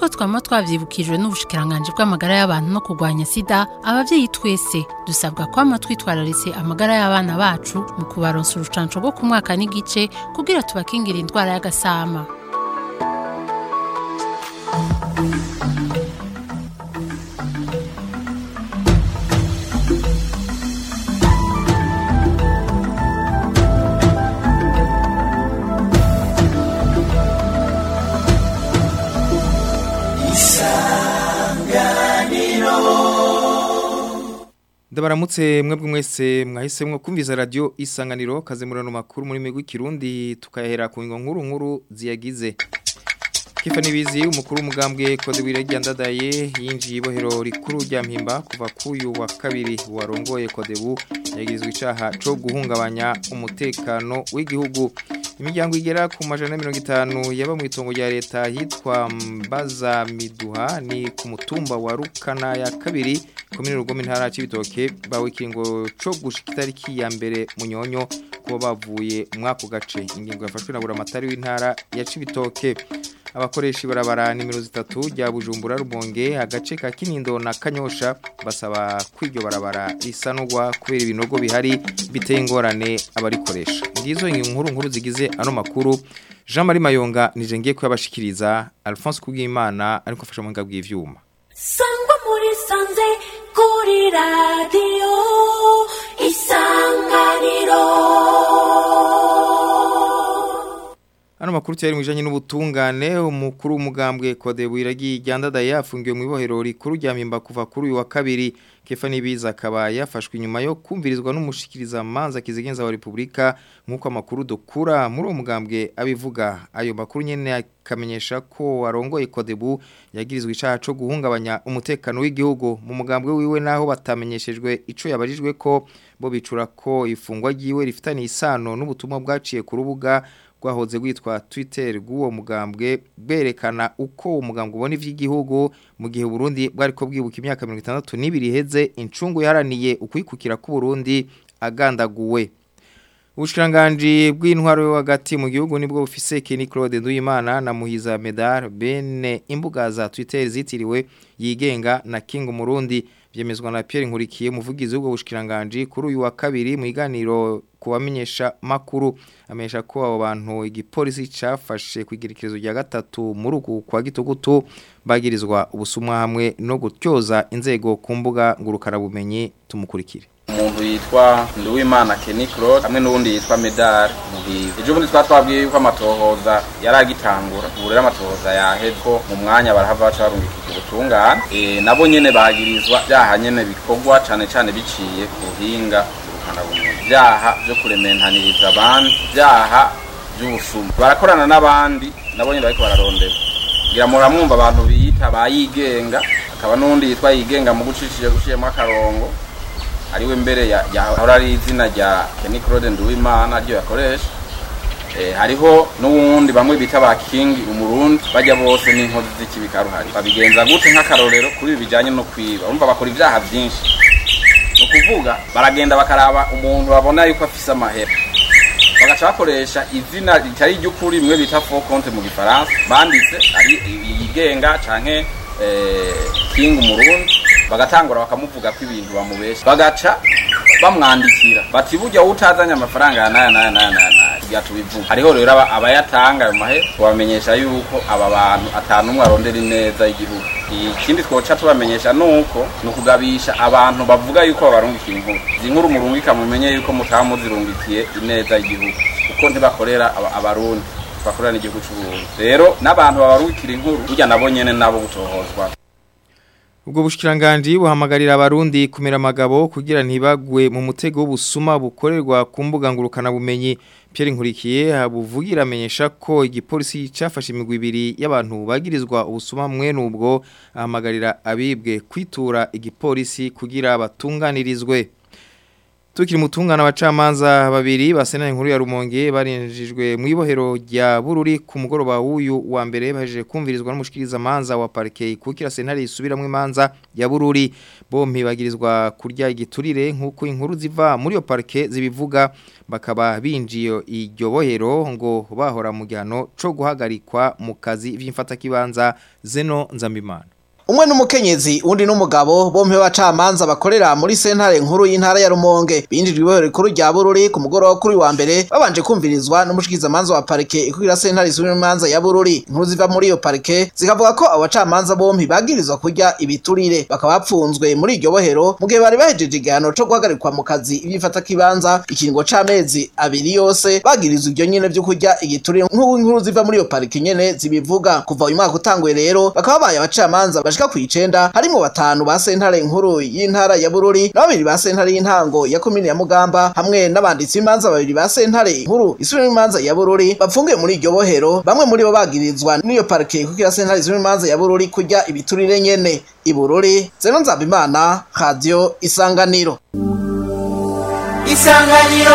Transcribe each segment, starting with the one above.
nk'uko twama twavyibukijwe n'ubushikiranganje bw'amagara y'abantu no kurwanya sida abavyeyi twese dusabwa kwama twitwararitse amagara y'abana bacu mu kubaronsa urucanco rwo ku mwaka n'igice kugira tubakingira indwara y'agasama Ndabaramutse mwebwe mwese mwahisemwo kumviza radio isanganiro kaze murano makuru muri migwi kirundi tukahera ku ngo nkuru nkuru ziyagize Kifa nibizi umukuru umugambwe kode wiregi ndadaye yinjiye ibohero rikuru rya mpimba kuva kuyu wa kabiri warongoye kodebu yagirizwe icaha co guhungabanya umutekano w'igihugu imiryango igera ku majana mirongo itanu yaba mu itongo rya leta hitwa mbaza miduha ni ku mutumba wa rukana ya kabiri komine rugoma intara c'ibitoke bawe ikingo co gushika itariki ya mbere munyonyo kuba bavuye mwako gace ingingo yafashwe na buramatari w'intara ya cibitoke abakoresha ibarabara nimero zitatu rya Bujumbura Rumonge agace ka Kinindo na Kanyosha basaba kwiryo barabara risanurwa kubera ibinogo bihari biteye ingorane abarikoresha ngizo inkuru nkuru zigize ano makuru Jean Marie Mayonga nije ngiye kuyabashikiriza Alphonse Kubwimana ariko afasha mu ngabwi ivyuma Sangwa muri sanze kuri radio isanganiro Ano makuru cyari mwijanye n'ubutungane umukuru umugambwe kode wiragi ryandadaye yafungiwe mu ibohero rikuru rya Mpimba kuva kuri uyu wa kabiri Kefa nibiza akaba yafashwe inyuma yo kumvirizwa n'umushikiriza manza kizigenza wa Republika nkuko amakuru dukura muri uwo mugambwe abivuga ayo makuru nyene akamenyesha ko warongoye kodebu yagirizwe icaha co guhungabanya umutekano w'igihugu mu mugambwe wiwe naho batamenyeshejwe ico yabajijwe ko bo bicura ko ifungwa ryiwe rifitanye isano n'ubutumwa bwaciye ku rubuga rwahoze rwitwa Twitter rw'uwo mugambwe berekana uko umugambwe ubona ivy'igihugu mu gihe Burundi bwari ko bwibuka imyaka 62 iheze incungu yaraniye ukwikukira ku Burundi agandaguwe Ubushkiranganji bw'intwaro yo hagati mu gihugu nibwo bufise Kenny Claude Nduyimana na Muhiza Medar bene imbuga za Twitter zitiriwe yigenga na King Murundi byemezwa na Pierre Nkurikiye muvugizi w'ubwo bushkiranganji kuri uyu wa kabiri mu iganiro kubamenyesha makuru amenyesha ko abo bantu igipolisi cafashe kwigirikirizo rya gatatu muri uku kwa gitugutu bagirizwa ubusumwa hamwe no gutyoza inzego ku mbuga ngurukana bumenyi tumukurikire umuntu yitwa Nduwimana Kenny Claude hamwe n'uwundi yitwa Medar Muhizi ejo bundi twa twabwiye yuko amatohoza yaragitangura ubu rero amatohoza yahezko mu mwanya barahava baca barungikira ubutungane e, nabo nyene bagirizwa byaha nyene bikorwa cane cane biciye ku buhinga ngurukanabumenyi byaha byo kurementaniriza abandi byaha by'ubusuma barakorana n'abandi nabo nyene bariko bararondera ngira muramwumva abantu biyita bayigenga akaba n'uwundi yitwa yigenga mu gucishije gushiyemo akarongo ariwe mbere yahora ari izina rya Kenny Claude Nduwimana ryo yakoresha eh hariho n'uwundi bamwe bita ba King umurundi bajya bose n'inkozi z'ikibikaruhari babigenza gute nk'akarorero kuri bijanye no kwiba urumva bakora ivyaha byinshi no kuvuga baragenda bakaraba umuntu babona yuko afise amahera bagaca bakoresha izina ritari ry'ukuri mwe bita faux compte mu gifaransa banditse ari yigenga canke eh, King umurundi bagatangura bakamuvuga ko ibintu bamubesha bagaca bamwandikira bati burya utazanye amafaranga naya naya naya naya kugira tubivuga hariho rero abayatanga ayo mahera tubamenyesha yuko aba bantu atanu umwe arondera ineza y'igihugu ikindi twoca tubamenyesha nuko ni ukugabisha abantu bavuga yuko babarungikiye inkuru izi nkuru murungika mumenye yuko mutaba muzirungikiye ineza y'igihugu kuko ntibakorera abarundi bakorera n'igihugu c'uburundi rero n'abantu babarungikira inkuru burya nabo nyene nabo gutohozwa Ubwo bushkiranganji buhamagarira abarundi kumera amagabo kugira ntibagwe mu mutego w'ubusuma bukorerwa ku mbuga ngurukana bumenyi Pierre Nkurikiye habuvugira amenyesha ko igipolisi cafashe imigwi ibiri y'abantu bagirizwa ubusuma mwe nubwo ahamagarira abibwe kwitura igipolisi kugira batunganirizwe Tukiri mutungana abacamanza babiri basena inkuru ya Rumonge barinjijwe mu ibohero rya Bururi ku mugoroba w'uyu wa mbere bahejeje kumvirizwa n'umushikiriza manza wa parquet kukira sentare isubiramwe manza ya Bururi bompi bagirizwa kurya igiturire nkuko inkuru ziva muri yo parquet zibivuga bakaba binjiye iryo bohero ngo bahora mu gihano co guhagarikwa mu kazi vy'imfata kibanza Zeno Nzambimana umwe n'umukenyezi undi n'umugabo bompe bacamanza bakorera muri sentare nkuru y'intara ya Rumonge binjijwe ibohero rikuru rya Bururi ku mugoroba kuri wa mbere babanje kumvirizwa n'umushikiza manza wa parike ikubira sentare isubira manza ya Bururi inkuru ziva muri iyo parike zikavuga ko abo bacamanza bompi bagirizwa kurya ibiturire bakaba bapfunzwe muri iryo bohero mu gihe bari bahejeje igihano co guhagarikwa mu kazi ibyifata kibanza ikiringo c'amezi abiri yose bagirizwa ibyo nyene vyo kurya igiturire nk'ubu inkuru ziva muri iyo parike nyene zibivuga kuva uyu mwaka utanguye rero bakaba babaye abacamanza bashika ku icenda harimo batanu ba sentare nkuru y'intara ya Bururi na babiri ba sentare y'intango ya komine ya Mugamba hamwe n'abanditsi b'imanza babiri ba sentare nkuru isubira imanza ya Bururi bapfungiye muri iryo bohero bamwe muri bo bagirizwa n'iyo parike kuko sentare isubira imanza ya Bururi kurya ibiturire nyene i Bururi Zeno Nzabimana Radio Isanganiro Isanganiro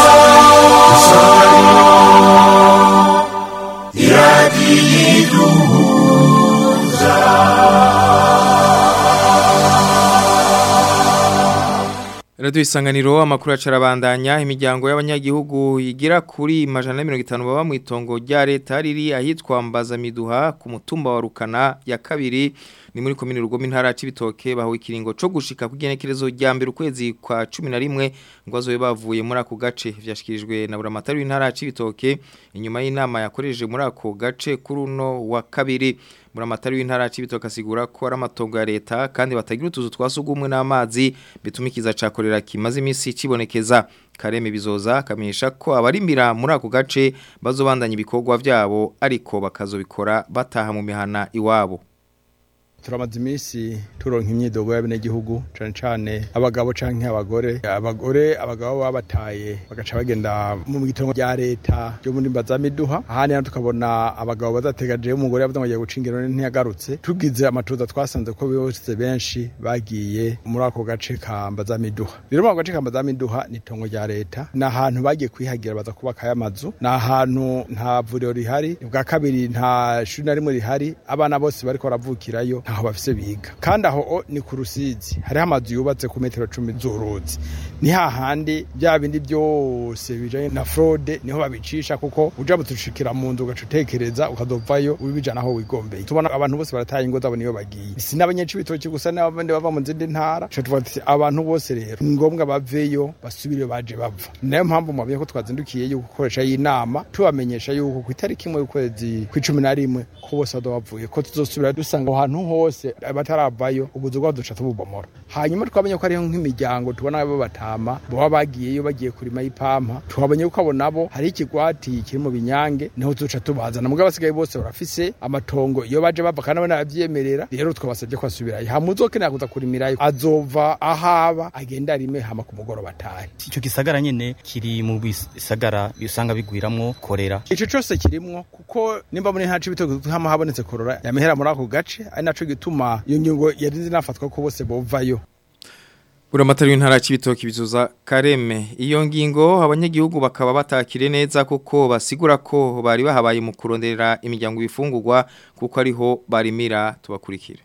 Radio isanganiro amakuru acarabandanya imiryango y'abanyagihugu igira kuri majana 150 baba mu itongo rya leta riri ahitwa Mbaza Miduha ku mutumba wa Rukana ya kabiri ni muri komine Rugoma intara cibitoke baho ikiringo co gushika kugenekerezo rya mbere ukwezi kwa 11 ngo azobe bavuye muri ako gace vyashikirijwe na buramatari w'intara cibitoke inyuma y'inama yakoreje muri ako gace kuri uno wa kabiri Muramatari w'intara cibitoke asigura ko ari amatongo ya leta kandi batagira utuzu twasugumwe n'amazi bituma ikiza cakorera kimaze imisi cibonekeza Kareme bizoza kamenyesha ko abarimira muri ako gace bazobandanya ibikorwa vyabo ariko bakazobikora bataha mu mihana iwabo turamaze iminsi turonka imyidogo y'abenegihugu cane cane abagabo canke abagore abagore abagabo babataye bagaca bagenda mu gitongo rya leta ryo muri mbazamiduha ahandi naho tukabona abagabo bazategaje umugore yavuze ngo agiye guca ingero ntiyagarutse tugize amatoza twasanze ko bose benshi bagiye muri ako gace ka mbazamiduha rero mu gace ka mbazamiduha ni itongo rya leta ni ahantu bagiye kwihagira baza kubakayo amazu ni ahantu nta vuriro rihari bwa kabiri nta shuri na rimwe rihari abana bose bariko baravukirayo ntaho bafise biga kandi aho o ni ku rusizi hariho amazu yubatse ku metero cumi z'uruzi ni hahandi bya bindi byose bijanye na fraude niho babicisha kuko uja butushikira mu nzu ugaca utekereza ukazovayo ubijana aho wigombeye tubona abantu bose barataye ingo zabo niyo bagiye si n'abanyecibitoki gusa n'abandi bava mu zindi ntara ca tuvuga tuti abantu bose rero ni ngombwa baveyo basubire baje bava ni nayo mpamvu mwabiye ko twazindukiye yuko gukoresha y'inama tubamenyesha yuko ku itariki imwe y'ukwezi kw'icumi na rimwe ko bose bazoba bavuye ko tuzosubira dusanga aho hantu hose bataravayo ubuzu bwabo duca tububomora hanyuma twamenye ko hariho nk'imiryango tubona abo batama baba bagiyeyo bagiye kurima y'ipampa twabonye ko abo nabo hari ikigwati kiri mu binyange niho duca tubazana mugabo basigaye bose barafise amatongo iyo baje bava kandi nabo nabavyemerera rero twabasabye ko asubirayo hama uzokenera kuza kurimirayo azova ahaba agenda arime hama ku mugoroba atahe ico gisagara nyene kiri mu bisagara usanga bigwiramwo korera ico cose kirimwo kuko nimba muri ntaco ibitoki hama habonetse korora yamehera muri ako gace ari naco gituma iyo ngingo yarinze nafatwa ko bose bovayo Buramatari w'intara c'ibitoki bizuza Kareme iyo ngingo abanyagihugu bakaba batakire neza kuko basigura ko bari bahabaye mu kuronderera imiryango bifungurwa kuko ariho barimira tubakurikire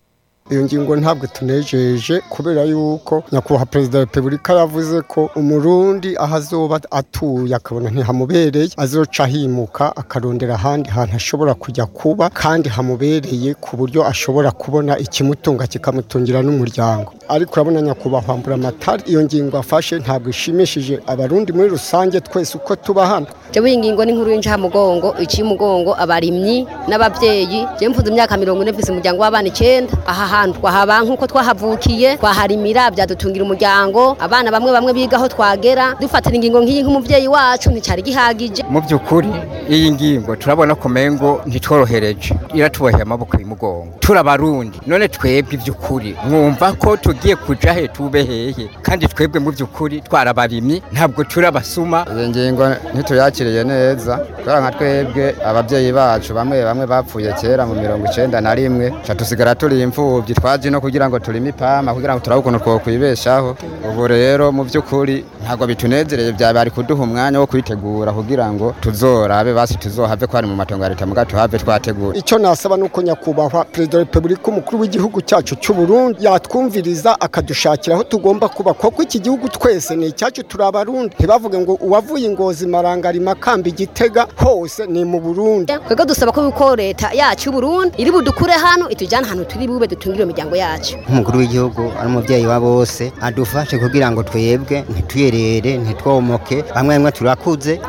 iyo ngingo ntabwo tunejeje kubera yuko nyakubahwa perezida wa repubulika yavuze ko umurundi aho azoba atuye akabona ntihamubereye azoca ahimuka akarondera ahandi hantu ashobora kujya kuba kandi hamubereye ku buryo ashobora kubona ikimutunga kikamutungira n'umuryango ariko urabona nyakubahwa mburamatari iyo ngingo afashe ntabwo ishimishije abarundi muri rusange twese uko tuba hano jewe iyi ngingo ni nkuru y'incamugongo iciye umugongo abarimyi n'abavyeyi je mfuze imyaka mirongo ine mfise umuryango w'abana icenda aha hantu twahaba nk'uko twahavukiye twaharimira byadutungira umuryango abana bamwe bamwe bigaho twagera dufatira ingingo nk'iyi nk'umuvyeyi wacu nticari gihagije mu by'ukuri iyi ngingo turabona ko mengo ntitworohereje iratuboheye amaboko y'umugongo turabarundi none twebwe iby'ukuri mwumva ko tugiye kuja he tube hehe kandi twebwe mu by'ukuri twarabarimyi ntabwo turabasuma iyi ngingo ntituyakiriye neza kubera nka twebwe ababyeyi bacu bamwe bamwe bapfuye kera mu mirongo icenda na rimwe ca tusigara turi imfuvyi uturobyi twazi no kugira ngo turime ipama kugira ngo turabe ukuntu twokwibeshaho ubu rero mu by'ukuri ntabwo bitunezereye bya bari kuduha umwanya wo kwitegura kugira ngo tuzorabe basi tuzohave ko ari mu matongo ya leta muga tuhave twategura icyo nasaba ni uko nyakubahwa perezida wa repubulika umukuru w'igihugu cyacu cy'u Burundi yatwumviriza akadushakira aho tugomba kuba kuko iki gihugu twese ni icyacu turi abarundi ntibavuge ngo uwavuye ingozi marangari makamba igitega hose ni mu burundi twebwe dusaba ko yuko leta yacu y'u Burundi iri budukure hano itujyane ahantu turi bube dutungire imiryango yacu nk'umukuru w'igihugu ari umubyeyi wa bose adufashe kugira ngo twebwe ntituyerere ntitwomoke bamwe bamwe turakuze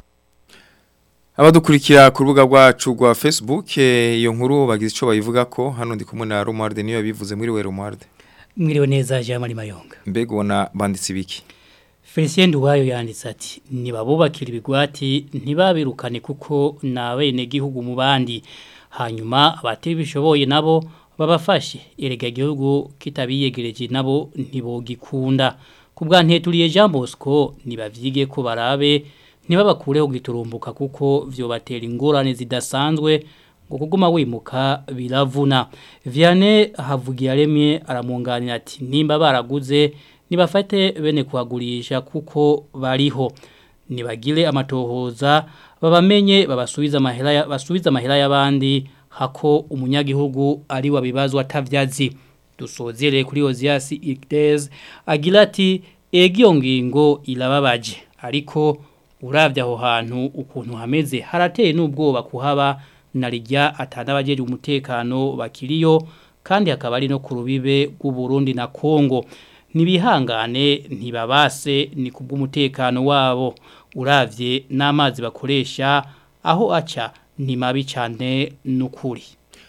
Abadukurikira ku rubuga rwacu rwa Facebook eh, iyo nkuru bagize ico bayivuga ko hano ndi kumwe na Romualde niyo yabivuze muri we Romualde mwiriwe neza Jean Marie Mayonga mbega ubona banditse ibiki Felicien Duwayo yanditse ati nibabubakira ibigwati ntibabirukane kuko nabene gihugu mu bandi hanyuma abatibishoboye nabo babafashe erega igihugu kitabiyegereje nabo ntibogikunda kubwa nteturiye Jean Bosco nibavyige ko barabe ntibabakureho giturumbuka kuko vyobatera ingorane zidasanzwe ngo kuguma wimuka biravuna Vianney havugiye aremye aramunganira ati nimba baraguze nibafate bene kuhagurisha kuko bariho nibagire amatohoza babamenye babasubiza amahera ya- basubiza amahera y'abandi hako umunyagihugu ari wabibazwa atavyazi dusozere kuri Ozias Igdez agira ati egiyo ngingo irababaje ariko uravye aho hantu ukuntu hameze harateye n'ubwoba kuhaba narijya atanabajeje umutekano bakiriyo kandi hakaba ari no ku rubibe rw'u Burundi na Kongo nibihangane ntibabase ni kubw'umutekano wabo uravye n'amazi bakoresha aho aca ni mabi cyane n'ukuri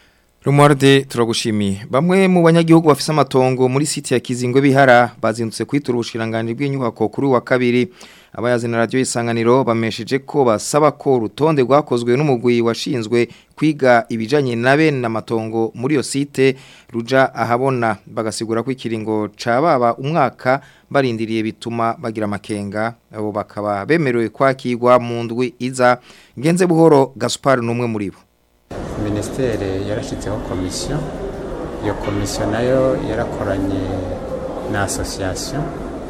Romualde turagushimiye bamwe mu banyagihugu bafise amatongo muri site ya Kizingwe bihara bazindutse kwitura ubushiranganje bw'inyubako kuri wa kabiri abayazina radio isanganiro bamesheje ko basaba ko rutonde rwakozwe n'umugwi washinzwe kwiga ibijanye nabe n'amatongo muri yo site ruja ahabona bagasigura ko ikiringo cababa umwaka barindiriye bituma bagira amakenga abo bakaba bemerewe kwakirwa mu ndwi iza ngenze buhoro Gaspar numwe muri bo minisiteri yarashyizeho komisiyo iyo komisiyo nayo yarakoranye na asosiyasiyo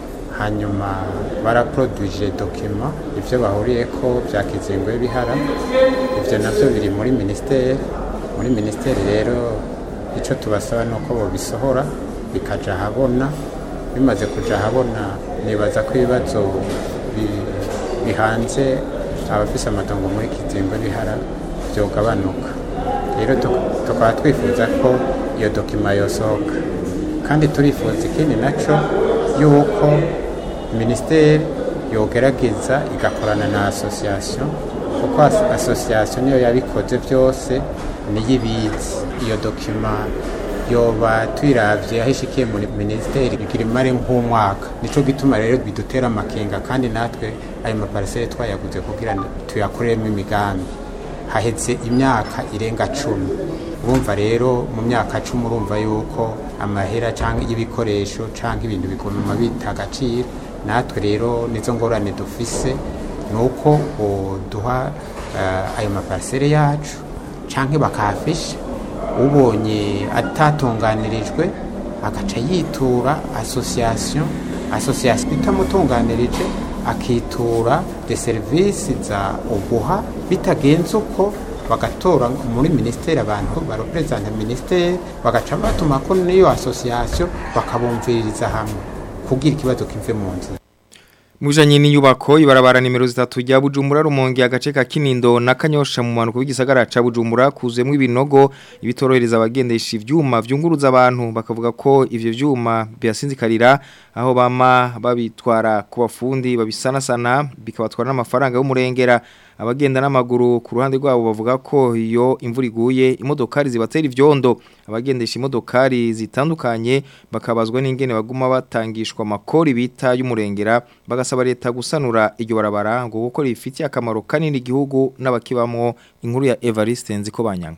hanyuma baraporoduje dokima ibyo bahuriye ko byakizengwe bihara ibyo nabyo biri muri minisiteri muri minisiteri rero icyo tubasaba ni uko babisohora bikajya ahabona bimaze kujya ahabona nibaza ko ibibazo bi- bihanze abafise amatongo muri kizengwe bihara byogabanuka rero tuk- tukaba twifuza ko iyo dokima yosohoka kandi turifuza ikindi nacyo yuko minisiteri yogerageza igakorana na asosiyasiyo kuko as- asosiyasiyo niyo yabikoze byose niyo ibizi iyo dokima yoba tuyiravye aho ishikiye muri minisiteri igira imare nk'umwaka nico gituma rero bidutera amakenga kandi natwe ayo maparisere twayaguze kugira ngo tuyakoreremo imigambi haheze imyaka irenga cumi urumva rero mu myaka cumi urumva yuko amahera cyangwa y'ibikoresho cyangwa ibintu biguma bita agaciro natwe rero nizo ngorane dufise ni uko duha ayo maparisere yacu cyangwa bakahafisha ubonye atatunganirijwe agaca yitura asosiyasiyo asosiyasiyo itamutunganirije akitura de serivisi za uguha bitagenze uko bagatora muri minisiteri abantu bareperezanta minisiteri bagaca batuma ko n'iyo asosiyasiyo bakabumviririza hamwe kugira ikibazo kive mu nzira Mujanye n'inyubako ibarabara nimero zitatu rya Bujumbura rumonge agace ka Kinindo na Kanyosha mu manuko w'igisagara ca Bujumbura kuzemwe ibinogo ibitorohereza abagendesha ivyuma vyunguruza abantu bakavuga ko ivyo vyuma byasinzikarira aho bama babitwara ku bafundi babisanasana bikabatwara n'amafaranga y'umurengera abagenda n'amaguru ku ruhande rwabo bavuga ko iyo imvura iguye imodokari zibatera ivyondo abagendesha imodokari zitandukanye bakabazwa n'ingene baguma batangishwa amakori bita y'umurengera bagasaba leta gusanura iryo barabara ngo kuko rifitiye akamaro kanini igihugu n'abakibamwo inkuru ya Evariste Nziko banyanga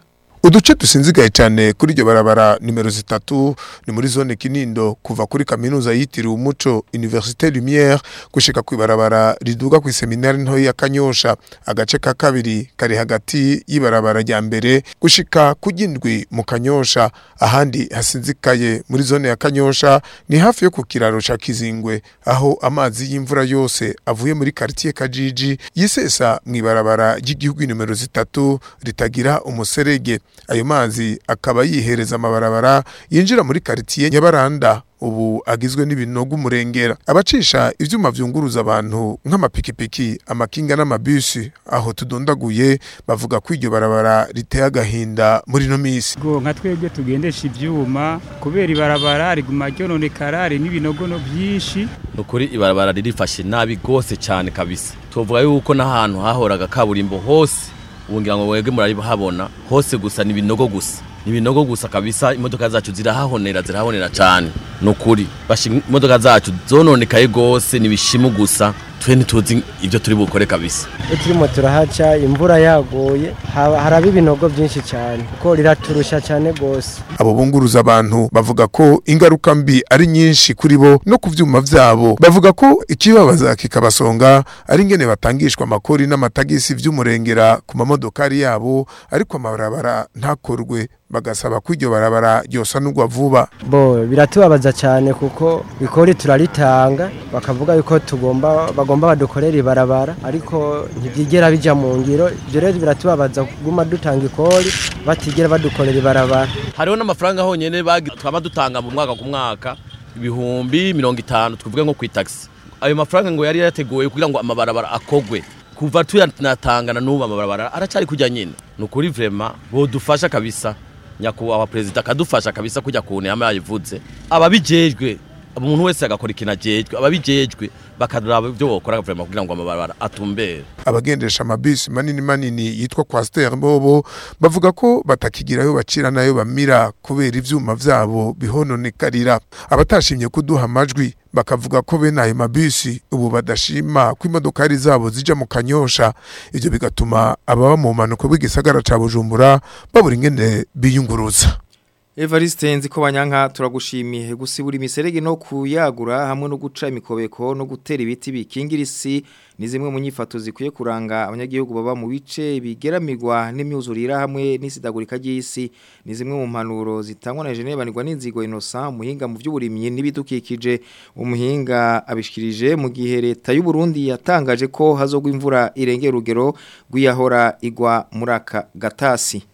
uduce dusinzigaye cyane kuri iryo barabara nimero zitatu ni muri zone kinindo kuva kuri kaminuza yitiriwe umuco université lumière gushika ku ibarabara riduga ku seminari nto ya kanyosha agace ka kabiri kari hagati y'ibarabara rya mbere gushika ku gindwi mu kanyosha ahandi hasinzikaye muri zone ya kanyosha ni hafi yo ku kiraro ca kizingwe aho amazi y'imvura yose avuye muri quartier kajiji yisesa mu ibarabara ry'igihugu nimero zitatu ritagira umuserege ayo mazi akaba yihereza amabarabara yinjira muri quartier nyabaranda ubu agizwe n'ibinogo umurengera abacisha ivyuma vyunguruza abantu nk'amapikipiki amakinga n'amabisi aho tudondaguye bavuga ko iryo barabara riteye agahinda muri no misi ngo nka twebwe tugendesha ivyuma kubera ibarabara riguma ryononekara hari n'ibinogono byinshi nukuri ibarabara ririfashe nabi gose cyane kabisa tuvuga yuko n'ahantu hahoraga kaburimbo hose ubu ngira ngo mwebwe murahabona hose gusa ni ibinogo gusa ni ibinogo gusa kabisa imodoka zacu zirahahonera zirahonera cyane nukuri bashi imodoka zacu zononekaye gose ni bishimu gusa twe ntituzi ibyo turi bukore kabisa iyo turimo turahaca imvura yaguye haba- haraba ibinogo byinshi cyane kuko riraturusha cyane rwose abo bunguruza abantu bavuga ko ingaruka mbi ari nyinshi kuri bo no ku vyuma vyabo bavuga ko ikibabaza kikabasonga ari ingene batangishwa amakori n'amatagisi vy'umurengera ku mamodokari yabo ariko amabarabara ntakorwe bagasaba ko iryo barabara ryosanurwa vuba bo biratubabaza cyane kuko ikori turaritanga bakavuga yuko tugomba bagomba badukorera ibarabara ariko ntibyigera bijya mu ngiro ibyo rero biratubabaza kuguma dutanga ikori batigera badukorera ibarabara hariho n'amafaranga honyene bagi- twaba dutanga mu mwaka ku mwaka ibihumbi mirongo itanu tuvuge nko ku taxi ayo mafaranga ngo yari yateguwe kugira ngo amabarabara akogwe kuva tuyanatangana n'ubu amabarabara aracyari kujya nyine ni ukuri vrema bodufasha kabisa nyakubahwa perezida akadufasha kabisa kujya ku ntama yayivuze ababijejwe umuntu wese agakora ikintu ajejwe ababijejwe bakaraba ibyo bokora vrema kugira ngo amabarabara atumbere abagendesha amabisi manini manini yitwa kwasiteri bobo bavuga ko batakigira ayo bacira n'ayo bamira kubera ivyuma vyabo bihononekarira abatashimye kuduha amajwi bakavuga ko bene ayo mabisi ubu badashima ko imodokari zabo zija mu kanyosha ivyo bigatuma ababa mu mpanuka bw'igisagara ca bujumbura babura ingene biyunguruza Evariste nzi ko banyanka turagushimiye gusibura imiserege no kuyagura hamwe no guca imikobeko no gutera ibiti bikingira isi ni zimwe mu nyifato zikwiye kuranga abanyagihugu baba mu bice bigeramirwa n'imyuzurira hamwe n'isidagurika ry'isi ni zimwe mu mpanuro zitangwa na Geneve banirwa n'inzigo Innocent muhinga mu by'uburimyi n'ibidukikije umuhinga abishikirije mu gihe leta y'u Burundi yatangaje ko hazogwa imvura irengera urugero rw'iyahora igwa muri aka gatasi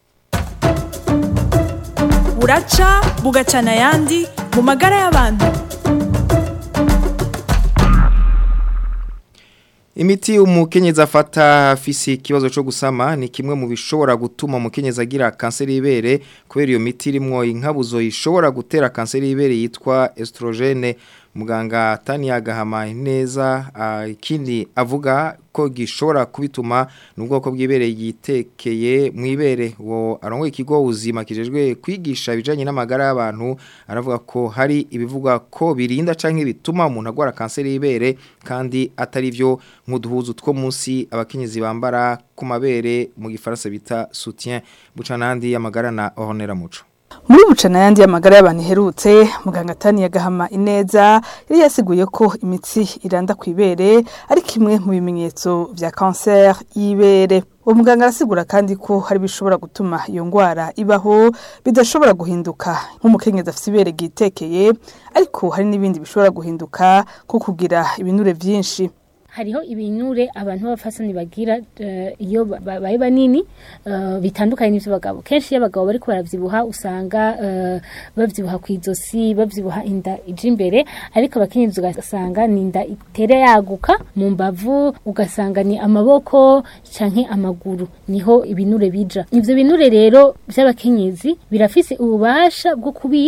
buraca bugacana ayandi mu magara y'abantu Imiti umukenyezi afata afise ikibazo cyo gusama ni kimwe mu bishobora gutuma umukenyezi agira kanseri y'ibere kubera iyo miti irimwo inkabuzo ishobora gutera kanseri y'ibere yitwa estrogene muganga Tania Gahama neza ah, ikindi avuga ko gishobora kubituma n'ubwoko bw'ibere yitekeye mu ibere wo arongo ikigo ubuzima kijejwe kwigisha ibijanye n'amagara y'abantu aravuga ko hari ibivuga ko birinda canke bituma umuntu agwara kanseri y'ibere kandi atari byo nk'uduhuzu two munsi abakenyezi bambara ku mabere mu gifaransa bita soutien bucanandi y'amagara na Honera Muco muri bucana yandi y'amagara y'abantu iherutse muganga Tania Gahama ineza yari yasiguye ko imitsi iranda ku ibere ari kimwe mu bimenyetso vya cancer y'ibere uwo muganga arasigura kandi ko hari bishobora gutuma iyo ngwara ibaho bidashobora guhinduka nk'umukenyezi afite ibere ryitekeye ariko hari n'ibindi bishobora guhinduka nko kugira ibinure vyinshi hariho ibinure abantu b'abafasani bagira eh, iyo ba- babaye banini eh, bitandukanye n'ivy'abagabo kenshi iyo abagabo bariko baravyibuha usanga eh, bavyibuha kw'izosi bavyibuha inda ija imbere ariko abakenyezi ugasanga ni inda itere yaguka mu mbavu ugasanga ni amaboko canke amaguru niho ibinure bija ivyo binure rero vy'abakenyezi birafise ububasha bwo kubika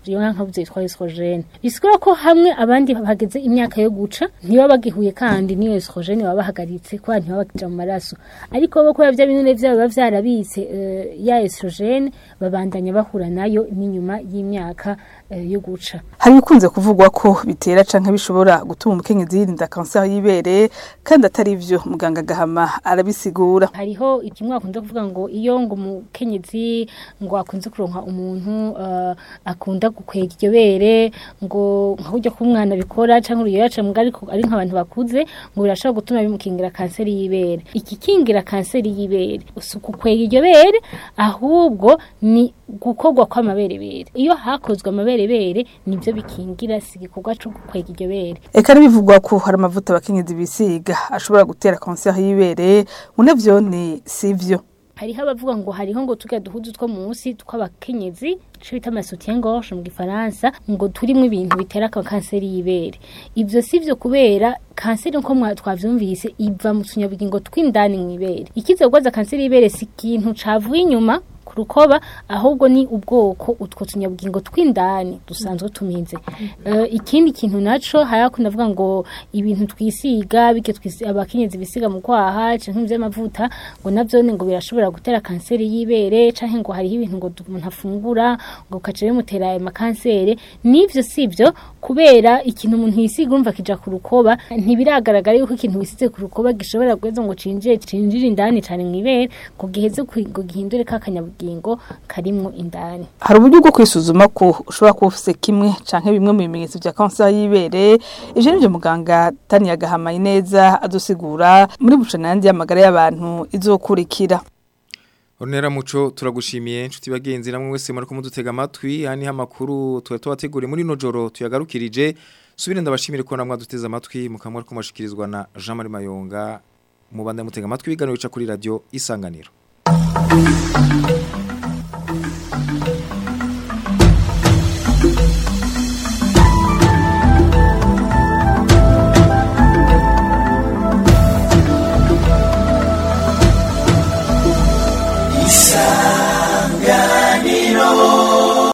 iyo nka nkabuze yitwa estrogene bisigura ko hamwe abandi bageze imyaka yo guca ntiba bagihuye kandi niyo estrogene baba bahagaritse kubera ntiba bakija mu maraso ariko bo kubera bya binure byabo biba vyarabitse eh, ya estrogene babandanya bahura nayo n'inyuma y'imyaka eh, yo guca hari ibikunze kuvugwa ko bitera canke bishobora gutuma umukenyezi yirinda kanseri y'ibere kandi atari ivyo muganga gahama arabisigura hariho ikimwe akunda kuvuga ngo iyo ngo umukenyezi ngo akunze kuronka umuntu uh, akunda gukwega iryo bere ngo nka buryo ko umwana bikora cyangwa uruyo yaca mbwa ariko ari nk'abantu bakuze ngo birashobora gutuma bimukingira kanseri y'ibere ikikingira kanseri y'ibere si ukukwega iryo bere ahubwo ni gukorwa kw'amaberebere iyo hakozwe amaberebere nibyo bikingira si igikorwa cyo gukwega iryo bere eka n'ibivugwa ko hari amavuta abakenyezi bisiga ashobora gutera kanseri y'ibere ngo navyo ni sivyo hariho abavuga ngo hariho ngo tuga duhuzu two munsi tw'abakenyezi ico bita amasutien gorge mu gifaransa ngo turimo ibintu bitera ka kanseri y'ibere ivyo sivyo kubera kanseri nko mwa twavyumvise iva mu tunyabugingo tw'indani mw'ibere ikize gwaza kanseri y'ibere si ikintu cavuye inyuma ku rukoba ahubwo ni ubwoko utwo tunyabugingo tw'indani dusanzwe tuminze uh, ikindi kintu naco hayakunda avuga ngo ibintu twisiga bike twisi abakenyezi bisiga mu kwaha canke ivy'amavuta ngo navyo ngo birashobora gutera kanseri y'ibere canke ngo hariho ibintu ngo umuntu afungura ngo kace bimutera ayo makanseri nivyo sivyo kubera ikintu umuntu yisiga urumva kija ku rukoba ntibiragaragara yuko ikintu wisize ku rukoba gishobora guheza ngo cinjire cinjire indani cane mw'ibere ngo giheze ngo gihindure kakanyabugingo karimwo indani hari uburyo bwo kwisuzuma ko ushobora kuba ufise kimwe canke bimwe mu bimenyetso vya kanseri y'ibere ivyo nivyo muganga Tania Gahamaye neza adusigura muri bucanandi y'amagara y'abantu izokurikira Onera muco turagushimiye inshuti bagenzi namwe wese muri kumudutega amatwi hani hamakuru tuwe tubateguriye muri nojoro tuyagarukirije subire ndabashimire ko namwe duteze amatwi mukamwe ko mashikirizwa na Jean Marie Mayonga mubanda mutega amatwi biganiro bica kuri radio isanganiro